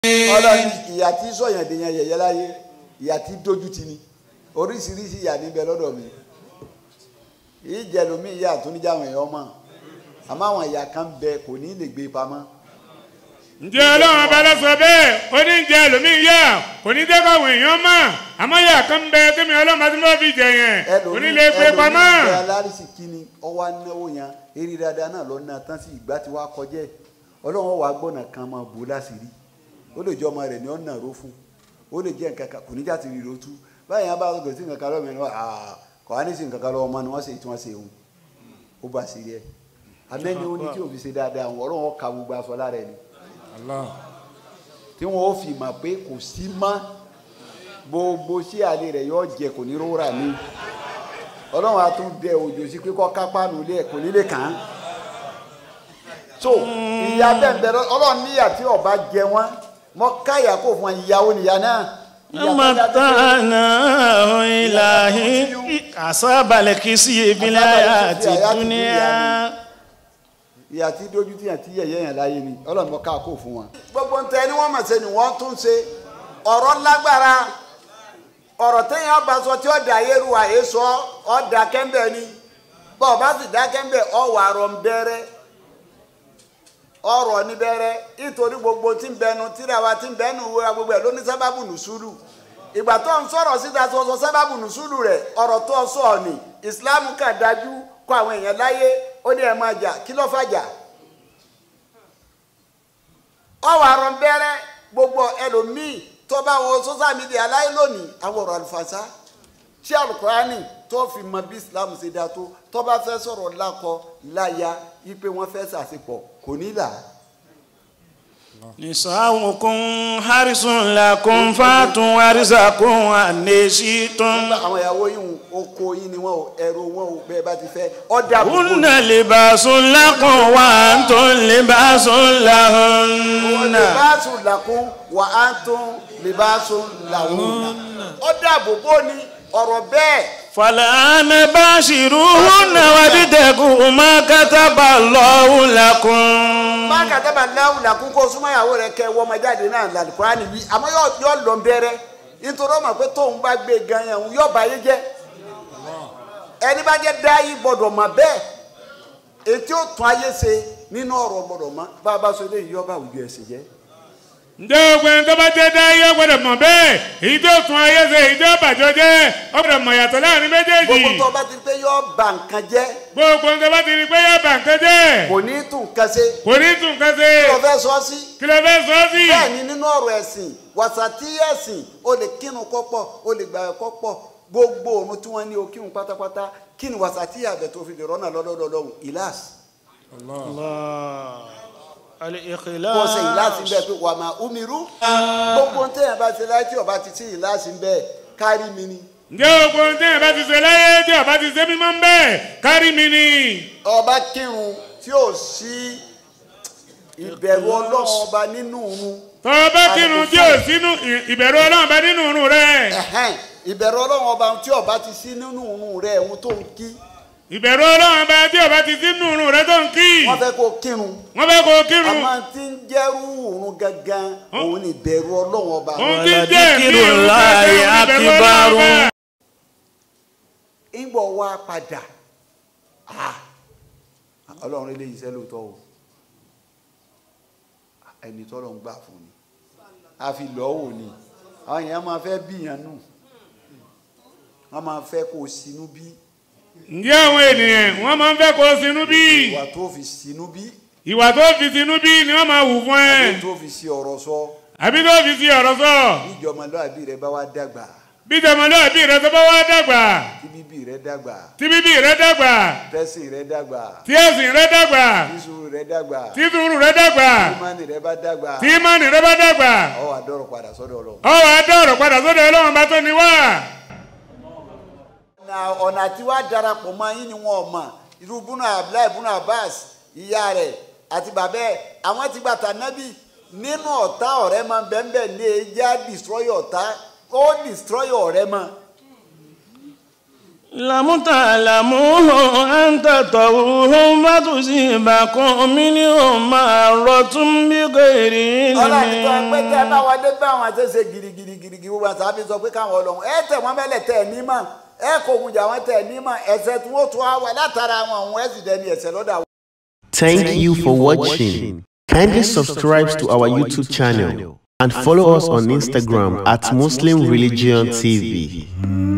ọlọ́ni ìyà tí sọ̀yàn dèèyàn yẹ̀yẹ́ láyé ìyà tí dójú ti ni oríṣiríṣi ìyà níbẹ̀ lọ́dọ̀ mi ìjẹ̀lómi ìyà tó níjà àwọn èèyàn mọ̀ àmọ́ àwọn ìyà kan bẹ kò ní lè gbé pamọ́ ǹjẹ́ ọlọ́run ọba lọ sọ bẹ́ẹ̀ ó ní ǹjẹ́ ẹlòmíì yá kò ní jẹ́ káwọn èèyàn mọ̀ àmọ́ yà kan bẹ tẹ́mi ọlọ́run àti mọ́ fi jẹ yẹn kò ní lè gbé pamọ́. ẹlòmíì bẹ alárísì kíni ọwọ́ anáwó yẹn eré dáadáa náà lọ ná tán sí ìgbà tí wàá kọjá ẹ̀ ọlọ́run wàá gbọ́nà kan máa bò láṣìírí ó lè jẹ́ ọmọ rẹ̀ ní ọ̀nà ró fún ó lè jẹ́ nǹkan kan kò ní jáde rí rotu báyìí yẹn bá gbèsè sí nǹkan kan lọ́wọ́ mi ni wọ́n kọ́ á ní sí nǹkan kan lọ́wọ́ ọmọ ni wọ́n ṣe tí wọ́n ṣe òun ó bá sí rí ẹ̀ amẹ́ni ó ní tí òfin ṣe dáadáa ọlọ́run ó ka gbogbo aṣọ lára ẹ̀ ni tí wọn ó fi mọ̀ pé kò sí mọ́ gbogbo sí àlè rẹ̀ yóò jẹ kò ní rora mi ọlọ́run á tún dẹ òjò sí pé kọ́ kápá nù lé ẹ̀ kò ní lè kàn án so ìyá bẹ́ẹ̀ bẹ́ẹ̀ ọlọ́run níyà tí ọba jẹ wọ́n mọ káyà kó fún wọn ìyàwó nìyà náà. ìyà tó dájú pé- mọ̀tánà ìlàhí àsábàlẹ̀ kìí sí ìbílẹ̀ àti dúníà. ìyà tí dójú tí yàn tí yẹ̀yẹ́ yàn láyé ni ọlọ́run mọ ká kó fún wọn. gbogbo ntẹ ni wọ́n mọ̀ ṣe ni wọ́n tún ṣe ọ̀rọ̀ lágbára ọ̀rọ̀ téèyàn bá sọ tí ó dà yé ru àyè sọ ọ́ dà kẹ́ńbẹ̀ ni bọ́ ọ bá sì dá kẹ́ńbẹ̀ ọ wà rọ̀ ń bẹ̀rẹ̀ ọ̀rọ̀ ní bẹ̀rẹ̀ nítorí gbogbo tí ń bẹnu tíra wa tí ń bẹnu wo gbogbo ẹ̀ ló ní sábàbù nùsùlù ìgbà tó ń sọ̀rọ̀ síta tó sọ sábàbù nùsùlù rẹ̀ ọ̀rọ̀ tó sọ ni ìsìláàmù kà dájú kọ àwọn èèyàn láyé ó ní ẹ̀ máa jà kí ló fàjà ọwọ́ àrùn bẹ́rẹ́ gbogbo ẹlòmíì tó bá wọ social media láyé lónìí àwọn ọ̀rọ̀ àlùfàṣà tí alukurani tó fi mọ bí islam ṣe dáa tó tó bá fẹ́ sọ̀rọ̀ lákọ láya ipe wọn fẹ́ ṣàṣepọ̀ kò ní là á. nisawukun harisun lakun fatun arisakun anesitun. àwọn ìyàwó yìí ń oko yìí ni wọn ò ẹrù wọn ò bẹ́ẹ̀ bá ti fẹ́ ọ̀dà àbùkù hunna libasun lakun wa antum libasun lahunna. libaasu lakun wa antum libaasu lahun. ọ̀dà àbùkù ni ọ̀rọ̀ bẹ́ẹ̀. فالآن باشروهن وابتغوا ما كتب الله لكم má kàtàbà láwù làkún kó súnmọ́ ìyàwó rẹ̀ kẹ́ wọ́n ọmọ jáde náà làlùkùránì wí àmọ́ yóò yóò lọ bẹ̀rẹ̀ nítorí ọmọ pé tóun bá gbé gan yẹn òun yóò bá yé jẹ́ ẹni bá jẹ́ dá yìí gbọ́dọ̀ mọ̀ bẹ́ẹ̀ ètí ó tún ayé ṣe nínú ọ̀rọ̀ gbọ́dọ̀ mọ̀ bá a bá sọ eléyìí yọba àwùjọ ẹ̀sìn jẹ́ ǹjẹ́ ogun tó bá jẹ́ dá yẹ gbọ́dọ̀ mọ̀ bẹ́ẹ̀ èyí tó tún ayé ṣe èyí tó bàjọ́ jẹ́ ọ gbọ́dọ̀ mọ̀ yàtọ̀ láàrin méjèèjì gbogbo tó bá ti pé yọ bà nǹkan jẹ́ gbogbo tó bá ti rí pé yẹ bà nǹkan jẹ́ kò ní tún nǹkan ṣe kò ní tún nǹkan ṣe kí ló fẹ́ sọ sí kí ló fẹ́ sọ sí. bẹ́ẹ̀ ni nínú ọ̀rọ̀ ẹ̀sìn wàsàtí ẹ̀sìn o lè kírun kọ́pọ̀ o lè gbà kọ́pọ̀ gbogbo òun tí wọ́n ní o kírun pátápátá kí ni wàsàtí àbẹ̀ tó fi lè rọ́nà lọ́dọọdọ lọ́hùn ìlàs الإخلاص kó o ṣe ìlàs ń bẹ pé wà máa umiru gbogbo téèyàn bá ṣe láì tí ọba ti sí ìlàs ń bẹ kárí mi ni ǹjẹ́ ogun tí yẹn bá ti ṣe láyé tí ọba ti ṣe mímọ́ ń bẹ́ẹ̀ kárí mi ni. ọba kírun tí ò sí ìbẹ̀rù ọlọ́run ọba nínú òun tọ́ bá kírun tí ò sínú ìbẹ̀rù ọlọ́run bá nínú òrùn rẹ̀ ẹ̀hẹ́n ìbẹ̀rù ọlọ́run ọba tí ọba ti sí nínú òun rẹ̀ òun tó ń kí ìbẹ̀rù ọlọ́run bá tí ọba ti sínú òrùn rẹ̀ tó ń kí wọ́n fẹ́ kó kírun wọ́n fẹ́ kó kírun àmọ́ tí ń jẹ́rú òun gangan òun ni ìbẹ̀rù ọlọ́run ọba òun ti jẹ́ ẹ̀mí ولذكر òun الله fẹ́ ìbẹ̀rù ọlọ́run bá. أكبر ìgbọ̀ wá padà ah, ọlọ́run eléyìí iṣẹ́ lóòótọ́ o ẹni tọ́lọ̀ ń gbà fún ni a fi lọ́wọ́ ni àwọn èèyàn máa fẹ́ bíyàn nù wọ́n máa fẹ́ kó o sinú bí ǹjẹ́ àwọn ènìyàn wọ́n máa ń fẹ́ kó sinú bí ìwà tó fi sinú bí ìwà tó fi sinú bí ni wọ́n máa wù fún ẹ àbí tó fi sí ọ̀rọ̀ sọ àbí tó fi sí ọ̀rọ̀ sọ ìjọmọlúàbí rẹ bá wá dàgbà bí tọmọlúwàbí rẹ tó bá wá dàgbà tí bíbí rẹ dàgbà tí bíbí rẹ dàgbà tẹ́sìn rẹ dàgbà tí ẹ̀sìn rẹ dàgbà tíṣù rẹ dàgbà tí sùúrù rẹ dàgbà ìmánì rẹ bá dàgbà tí ìmánì rẹ bá dàgbà ọ wà dọ̀rọ̀ padà sọ́dọ̀ Ọlọ́run. ọwọ́ adọ́rọ̀ padà sọ́dọ̀ ọlọ́run bá tó ní wá. ọ̀nà ọ̀nà tí wàá darapọ̀ mọ́ yín ni wọn ò mọ̀ irú búnà abdullahi búnà abbas ìyá rẹ̀ àti bàbá ẹ̀ àwọn ti gbàtà nábì nínú ọ̀tá ọ̀rẹ́ mọ́ bẹ́ẹ̀ ní ẹja destroy ọ̀tá ó destroy ọ̀rẹ́ mọ́ لم تعلموا أن تطوهم فتصيبكم منهم معرة بغير ọlọ́run tó ń pẹ́ tẹ́ ẹ bá علم wọlé bá àwọn àti ṣe girigirigiri gbogbo àti àbí sọ pé káwọn ọlọ́run ẹ tẹ̀ wọ́n mẹ́lẹ̀ tẹ̀ ní mọ̀ ẹ kò gùn jà wọ́n tẹ̀ ní mọ̀ ẹ̀ṣẹ̀ tí wọ́n tún á wà látara àwọn òun ẹ̀ sì dẹni ẹ̀ṣẹ̀ lọ́dọ̀ àwọn. Thank you for watching. Kindly subscribe to our YouTube channel and follow us on Instagram at Muslim Religion TV.